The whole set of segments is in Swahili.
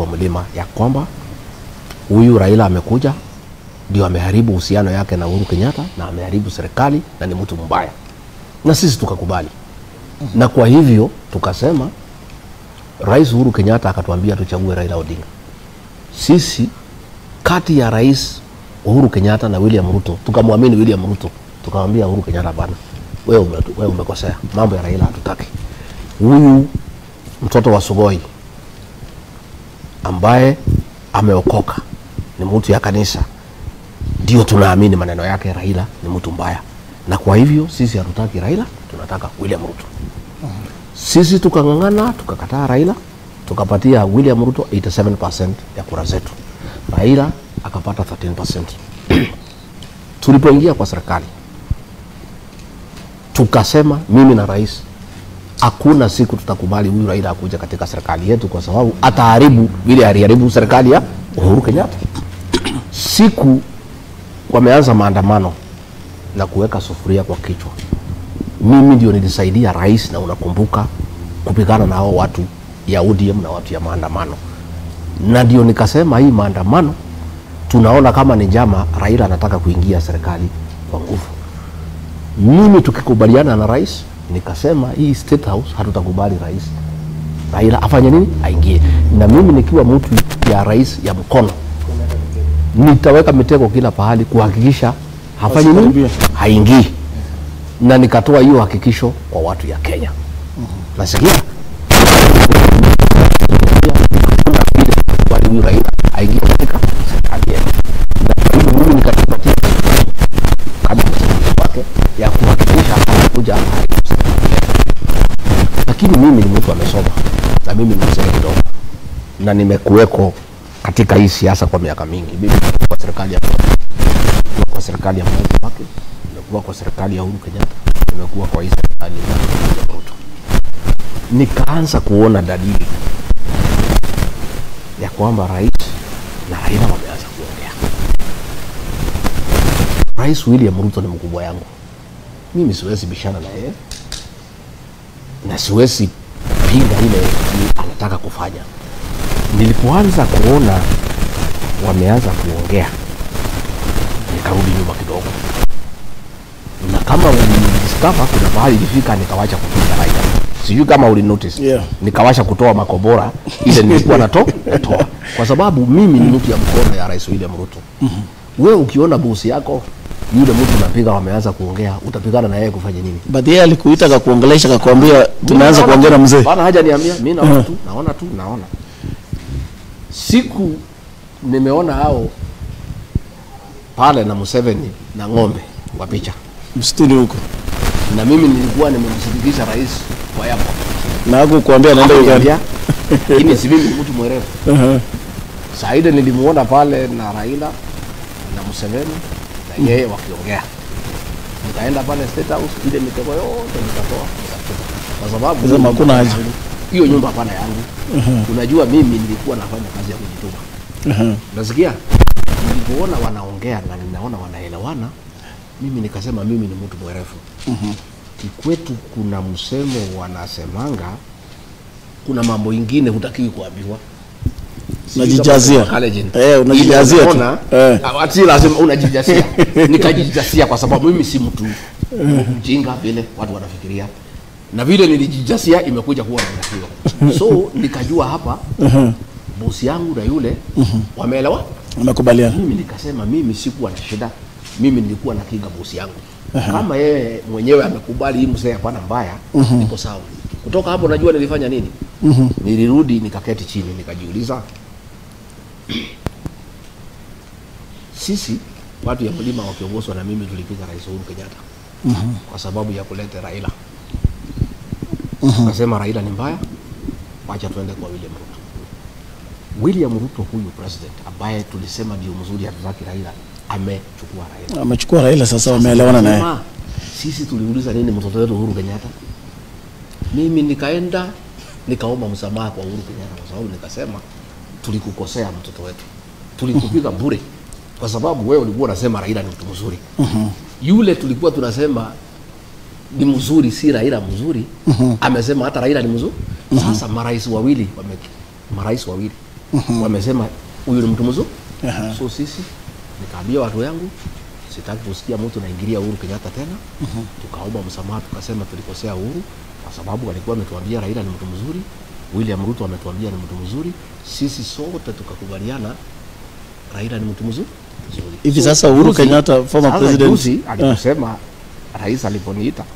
wa mlima ya kwamba huyu Raila amekuja ndio ameharibu uhusiano yake na Uhuru Kenyatta na ameharibu serikali na ni mtu mbaya, na sisi tukakubali, na kwa hivyo tukasema, Rais Uhuru Kenyatta akatuambia tuchague Raila Odinga. Sisi kati ya Rais Uhuru Kenyatta na William Ruto tukamwamini William Ruto, tukamwambia Uhuru Kenyatta, bana, wewe ume, wewe umekosea, mambo ya Raila hatutaki. Huyu mtoto wa Sugoi ambaye ameokoka ni mtu ya kanisa, ndio tunaamini maneno yake. Raila ni mtu mbaya, na kwa hivyo sisi hatutaki Raila, tunataka William Ruto. Sisi tukang'ang'ana, tukakataa Raila, tukapatia William Ruto 87% ya kura zetu, Raila akapata 13%. Tulipoingia kwa serikali tukasema, mimi na rais, hakuna siku tutakubali huyu Raila akuja katika serikali yetu, kwa sababu ataharibu vile aliharibu serikali ya Uhuru Kenyatta. Siku wameanza maandamano na kuweka sufuria kwa kichwa, mimi ndio nilisaidia rais, na unakumbuka kupigana na hao watu ya ODM na watu ya maandamano, na ndio nikasema hii maandamano tunaona kama ni njama, Raila anataka kuingia serikali kwa nguvu. Mimi tukikubaliana na rais, nikasema hii State House hatutakubali rais Raila afanye nini, aingie. Na mimi nikiwa mtu ya rais ya mkono, nitaweka mitego kila pahali kuhakikisha hafanyi nini, Asikaribie. haingii. Na nikatoa hiyo hakikisho kwa watu ya Kenya. Nasikia hakuna vile kubali huyu Raila aingie katika serikali yetu, na kwa hivyo mimi nikajipatia kama msaidizi wake ya kuhakikisha anakuja haribu serikali yetu lakini mimi ni mtu amesoma na mimi ni mzee kidogo na nimekuweko katika hii siasa kwa miaka mingi. Mimi nimekuwa kwa serikali ya nimekuwa kwa serikali ya Mwai Kibaki, nimekuwa kwa serikali ya Uhuru Kenyatta, nimekuwa kwa hii serikali ya William Ruto. Nikaanza kuona dalili ya kwamba rais na Raila wameanza kuongea. Rais William Ruto ni mkubwa yangu, mimi siwezi bishana na yeye na siwezi pinga ile ni anataka kufanya. Nilipoanza kuona wameanza kuongea, nikarudi nyuma kidogo, na kama ulidiskava, kuna mahali ilifika nikawacha kupiga Raila, sijui kama uli notice Yeah. nikawasha kutoa makobora ile nilikuwa nato natoa, kwa sababu mimi ni mtu ya mkono ya Rais William Ruto. Wewe ukiona bosi yako yule mtu unapiga, wameanza kuongea, utapigana na yeye kufanya nini? but yeye alikuita akakuongelesha akakwambia tumeanza Mimi kuongea na naona tu, mzee Bana haja niambia, mimi naona tu, naona tu, naona. Siku nimeona hao pale na Museveni na ng'ombe kwa picha, msituni huko na mimi nilikuwa nimemshirikisha rais kwa yapo na hakukuambia anaenda Uganda Niambia, lakini si mimi ni mtu mwerevu. Aha. Saa ile nilimuona pale na Raila na Museveni na yeye wakiongea, nikaenda pale State House, ile mitego yote nikatoa nikatupa, kwa sababu Sema hiyo hakuna nyumba haja. yangu- hiyo nyumba hapana yangu. Unajua mimi nilikuwa nafanya kazi ya kujituma, Aha. nasikia nilipoona wanaongea na ninaona wanaelewana, mimi nikasema mimi ni mtu mwerevu. Kikwetu kuna msemo wanasemanga, kuna mambo ingine hutakiwi kuambiwa Sijui kama Unajijazia. kwa Kalenjin. Eh, unajijazia Ile tu. unaona, Eh. ah, si lazima unajijazia. Nikajijazia kwa sababu mimi si mtu mjinga vile watu wanafikiria, na vile nilijijazia imekuja kuwa namna hiyo. So nikajua hapa bosi yangu na yule wameelewa. Unakubaliana Mimi nikasema mimi sikuwa na shida, mimi nilikuwa nakinga bosi yangu. Kama yeye mwenyewe amekubali hii mzee hapana mbaya, niko sawa. Kutoka hapo najua nilifanya nini. Nilirudi nikaketi chini nikajiuliza, sisi watu ya mlima wakiongozwa na mimi tulipiga Rais Uhuru Kenyatta kwa sababu ya kuleta Raila. Nasema Raila ni mbaya, wacha tuende kwa William Ruto. William Ruto huyu president ambaye tulisema ndio mzuri, hatutaki Raila, amechukua Raila. amechukua Raila sasa, wameelewana naye. Sema, Sisi tuliuliza nini mtoto wetu Uhuru Kenyatta? Mimi nikaenda nikaomba msamaha kwa Uhuru Kenyatta kwa sababu nikasema tulikukosea mtoto wetu, tulikupiga bure kwa sababu wewe ulikuwa unasema Raila ni mtu mzuri. Yule tulikuwa tunasema ni mzuri, si Raila mzuri, amesema hata Raila ni mzuri. Sasa marais wawili wame, marais wawili wamesema huyu ni mtu mzuri Aha. so sisi nikaambia watu yangu sitaki kusikia mtu naingilia Uhuru Kenyatta tena tukaomba msamaha tukasema tulikosea Uhuru kwa sababu alikuwa ametuambia Raila ni mtu mzuri William Ruto ametuambia ni mtu mzuri sisi sote tukakubaliana Raila ni mtu mzuri mzuri. Hivi sasa Uhuru juzi- Kenyatta, former sasa president, juzi ah. aliposema rais aliponiita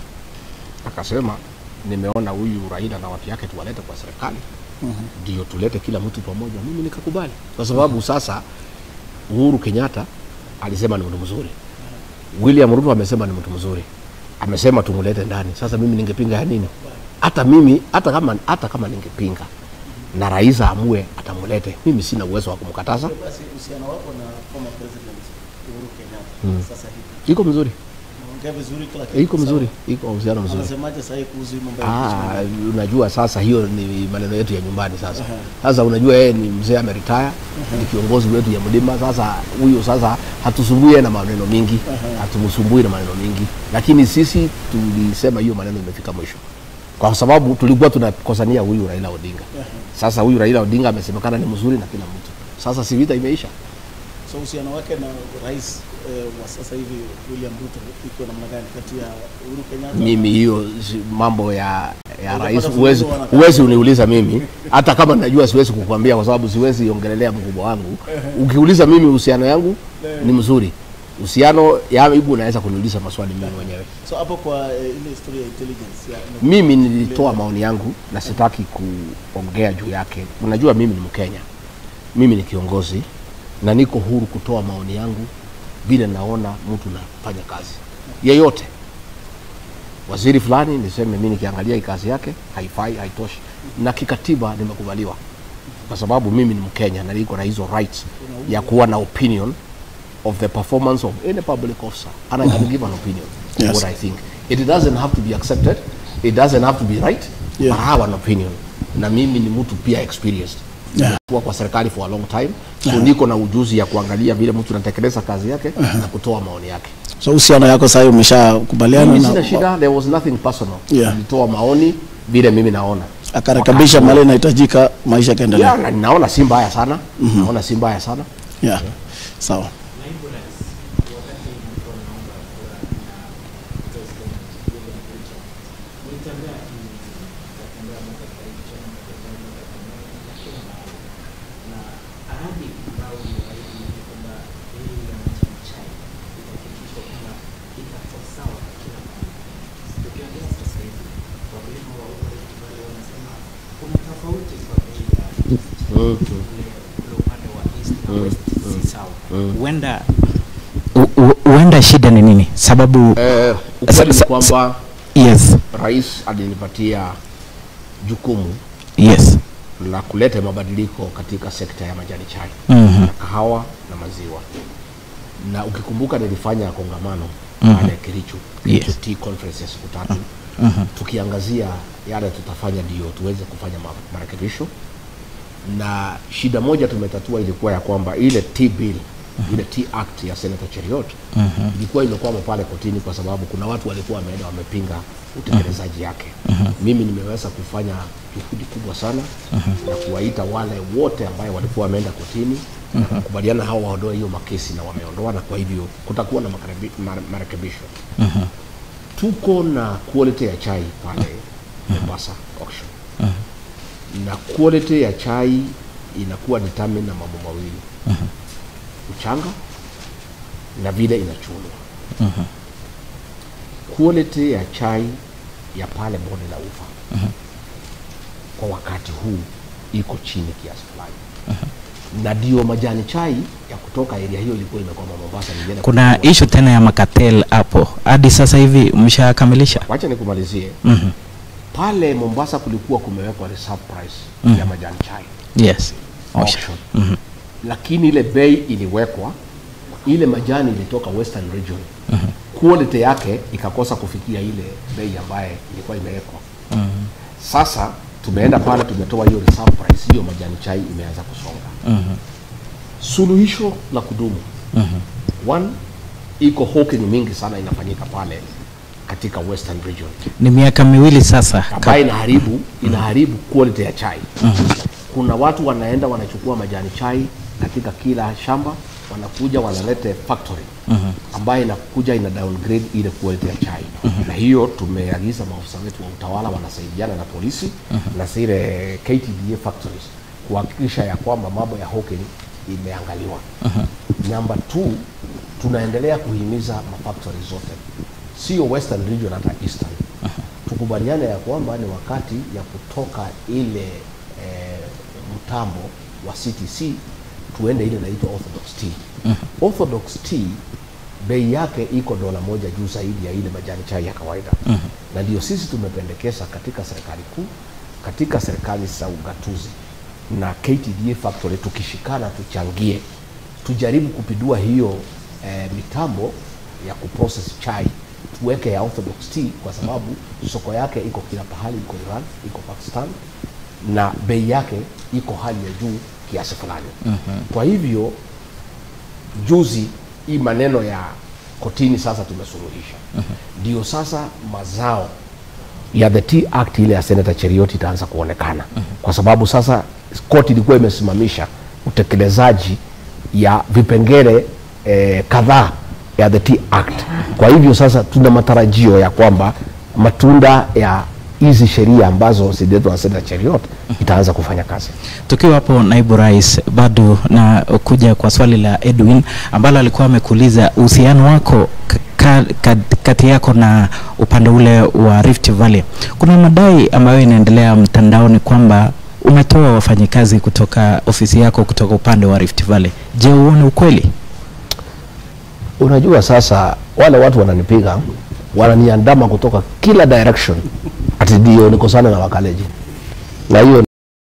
akasema nimeona huyu Raila na watu yake tuwalete kwa serikali ndio tulete kila mtu pamoja. Mimi nikakubali kwa sababu sasa Uhuru Kenyatta alisema ni mtu mzuri, William Ruto amesema ni mtu mzuri, amesema tumlete ndani. Sasa mimi ningepinga ya nini? Hata mimi hata kama hata kama ningepinga na rais aamue atamlete, mimi sina uwezo wa kumkataza. Basi uhusiano wako na former president Uhuru Kenyatta sasa hivi Iko mzuri, naongea vizuri kila kitu. iko sawa? mzuri, iko uhusiano mzuri. Anasemaje sasa hivi kuhusu hii mambo ya Ah, impeachment? unajua sasa hiyo ni maneno yetu ya nyumbani sasa. Aha. Sasa unajua yeye ni mzee ameretire, ni kiongozi wetu ya mlima. Sasa huyo sasa hatusumbui yeye na maneno mingi, hatumsumbui na maneno mingi, lakini sisi tulisema hiyo maneno imefika mwisho, kwa sababu tulikuwa tunakosania huyu Raila Odinga. Sasa huyu Raila Odinga amesemekana ni mzuri na kila mtu, sasa si vita imeisha. So uhusiano wake na rais eh, wa sasa hivi William Ruto iko namna gani kati ya Uhuru Kenyatta? mimi hiyo si- mambo ya ya Hujapata rais fununu huwezi wanakaa. huwezi uniuliza mimi hata kama najua siwezi kukwambia kwa sababu siwezi ongelelea mkubwa wangu ukiuliza mimi uhusiano yangu ni mzuri uhusiano yangu unaweza kuniuliza maswali mimi mwenyewe So hapo kwa eh, ile historia ya intelligence ya mimi nilitoa maoni yangu na sitaki kuongea juu yake unajua mimi ni mkenya mimi ni kiongozi na niko huru kutoa maoni yangu vile naona mtu nafanya kazi yeyote waziri fulani niseme mi nikiangalia hii kazi yake haifai haitoshi na kikatiba nimekubaliwa kwa sababu mimi ni mkenya na niko na hizo rights ya kuwa na opinion of the performance of any public officer and I can give an opinion Yes. what I think it doesn't have to be accepted it doesn't have to be right Yeah. but I have an opinion na mimi ni mtu pia experienced Yeah. kuwa kwa serikali for a long time so niko na ujuzi ya kuangalia vile mtu anatekeleza kazi yake na kutoa maoni yake So uhusiano yako sasa hivi umeshakubaliana mimi na sina shida there was nothing personal Yeah. nilitoa maoni vile mimi naona akarekebisha Wakati- mali inahitajika maisha yeah, yakaendelea. na naona si mbaya sana naona si mbaya sana Yeah. Sawa. huenda hu- hu- huenda shida ni nini sababu eh, ukweli ni Sa- sa- kwamba yes rais alinipatia jukumu yes la kuleta mabadiliko katika sekta ya majani chai Mhm. na kahawa na maziwa na ukikumbuka nilifanya kongamano Mhm. pale Kericho Yes. Kericho Tea Conference ya siku tatu Mhm. tukiangazia yale tutafanya ndio tuweze kufanya ma- marekebisho na shida moja tumetatua ilikuwa ya kwamba ile Tea bill ile Tea Act ya Senator Cheriot ilikuwa imekwama pale kotini kwa sababu kuna watu walikuwa wameenda wamepinga utekelezaji yake. Mimi nimeweza kufanya juhudi kubwa sana na kuwaita wale wote ambayo walikuwa wameenda kotini na kukubaliana hao waondoe hiyo makesi na wameondoa, na kwa hivyo kutakuwa na makarebi- mare- marekebisho. Tuko na quality ya chai pale Mombasa auction na quality ya chai inakuwa determined na mambo mawili mchanga na vile inachunwa quality ya chai ya pale bonde la ufa kwa wakati huu iko chini kiasi fulani na ndio majani chai ya kutoka area hiyo ilikuwa imekwama Mombasa nilienda kuna kununua. ishu tena ya makatel hapo hadi sasa hivi mshakamilisha wacha nikumalizie Mhm. pale Mombasa kulikuwa kumewekwa reserve price Mhm. ya majani chai yes Osha. auction. Mhm. lakini ile bei iliwekwa ile majani ilitoka western region quality yake ikakosa kufikia ile bei ambaye ilikuwa imewekwa sasa tumeenda pale tumetoa hiyo reserve price hiyo majani chai imeanza kusonga Mhm. suluhisho la kudumu one iko hawking mingi sana inafanyika pale katika western region ni miaka miwili sasa ambayo inaharibu inaharibu quality ya chai kuna watu wanaenda wanachukua majani chai katika kila shamba wanakuja wanalete factory ambayo inakuja ina downgrade ile quality ya chai na hiyo tumeagiza maafisa wetu wa utawala wanasaidiana na polisi na zile KTDA factories kuhakikisha ya kwamba mambo ya hawking imeangaliwa namba two tunaendelea kuhimiza mafactory zote sio western region hata eastern tukubaliane ya kwamba ni wakati ya kutoka ile eh, mtambo wa CTC tuende ile inaitwa orthodox tea. Orthodox tea bei yake iko dola moja juu zaidi ya ile majani chai ya kawaida na ndio sisi tumependekeza katika serikali kuu, katika serikali za ugatuzi na KTDA factory, tukishikana tuchangie, tujaribu kupindua hiyo eh, mitambo ya kuprocess chai tuweke ya orthodox tea kwa sababu soko yake iko kila pahali, iko Iran, iko Pakistan na bei yake iko hali ya juu kiasi fulani. Kwa hivyo juzi hii maneno ya kotini sasa tumesuluhisha, ndio sasa mazao ya the Tea Act ile ya Senator Cherioti itaanza kuonekana kwa sababu sasa koti ilikuwa imesimamisha utekelezaji ya vipengele eh, kadhaa ya the Tea Act. Kwa hivyo sasa tuna matarajio ya kwamba matunda ya hizi sheria ambazo zililetwa na Senator Cheriot itaanza kufanya kazi. Tukiwa hapo naibu rais, bado na kuja kwa swali la Edwin ambalo alikuwa amekuuliza uhusiano wako ka, ka, kati yako na upande ule wa Rift Valley. Kuna madai ambayo inaendelea mtandaoni kwamba umetoa wafanyikazi kutoka ofisi yako kutoka upande wa Rift Valley. Je, uone ukweli? Unajua sasa wale watu wananipiga wananiandama kutoka kila direction, ati ndio niko sana na wakaleji, na hiyo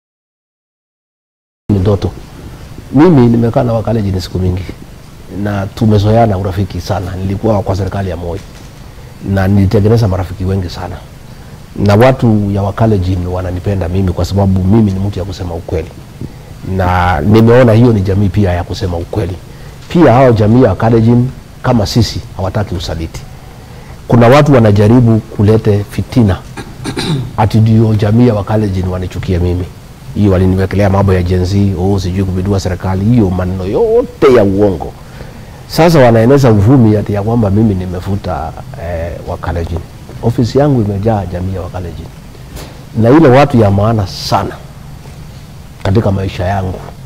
ni ndoto. Mimi nimekaa na wakaleji ni siku mingi na tumezoeana urafiki sana. Nilikuwa kwa serikali ya Moi na nilitengeneza marafiki wengi sana, na watu ya Wakalenjin wananipenda mimi kwa sababu mimi ni mtu ya kusema ukweli, na nimeona hiyo ni jamii pia ya kusema ukweli. Pia hao jamii ya Wakalenjin kama sisi hawataki usaliti. Kuna watu wanajaribu kulete fitina ati ndio jamii ya Wakalenjin wanichukie mimi. Hiyo waliniwekelea mambo ya Gen Z, oh, sijui kupindua serikali, hiyo maneno yote ya uongo. Sasa wanaeneza uvumi ati ya kwamba mimi nimefuta eh, Wakalenjin. Ofisi yangu imejaa jamii ya Wakalenjin na ile watu ya maana sana katika maisha yangu